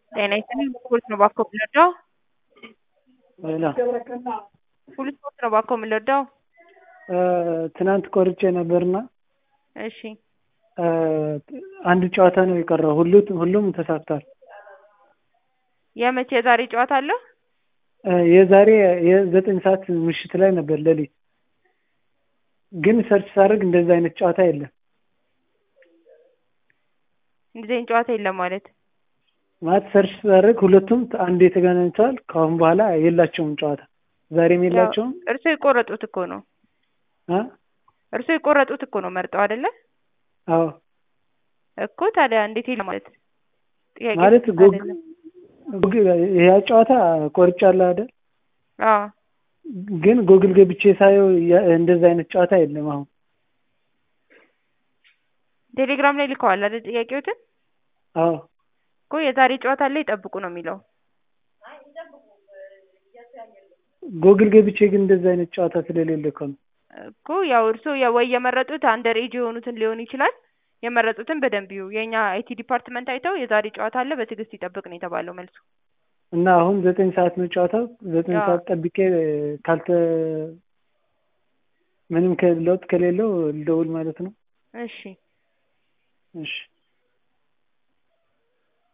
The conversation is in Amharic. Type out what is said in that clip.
ጤና ይስጥልኝ ስፖርት ነው እባክዎ የምንወደው ሌላ ሁሉ ስፖርት ነው እባክዎ የምንወደው ትናንት ቆርጬ ነበርና እሺ አንድ ጨዋታ ነው የቀረው ሁሉ ሁሉም ተሳክቷል የመቼ የዛሬ ጨዋታ አለ የዛሬ የዘጠኝ ሰዓት ምሽት ላይ ነበር ሌሊት ግን ሰርች ሳደርግ እንደዛ አይነት ጨዋታ የለም እንደዚህ አይነት ጨዋታ የለም ማለት ማለት ሰርች ሳደርግ ሁለቱም አንድ ተገናኝተዋል ከአሁን በኋላ የላቸውም ጨዋታ ዛሬም የላቸውም እርስዎ የቆረጡት እኮ ነው እ እርስዎ የቆረጡት እኮ ነው መርጠው አይደለ አዎ እኮ ታዲያ እንዴት የለም ማለት ጥያቄ ማለት ጎግ አይደለም ይሄ ጨዋታ ቆርጫለሁ አይደል አዎ ግን ጎግል ገብቼ ሳየው እንደዛ አይነት ጨዋታ የለም አሁን ቴሌግራም ላይ ልከዋል አይደል ጥያቄዎትን አዎ እኮ የዛሬ ጨዋታ ላይ ይጠብቁ ነው የሚለው ጎግል ገብቼ ግን እንደዛ አይነት ጨዋታ ስለሌለ እኮ ነው እኮ ያው እርስዎ ወይ የመረጡት አንደር ኤጅ የሆኑትን ሊሆን ይችላል የመረጡትን በደንብ ይዩ የእኛ አይቲ ዲፓርትመንት አይተው የዛሬ ጨዋታ አለ በትዕግስት ይጠብቅ ነው የተባለው መልሱ እና አሁን ዘጠኝ ሰዓት ነው ጨዋታው ዘጠኝ አዎ። ሰዓት ጠብቄ ካልተ ምንም ከ- ለውጥ ከሌለው ልደውል ማለት ነው እሺ እሺ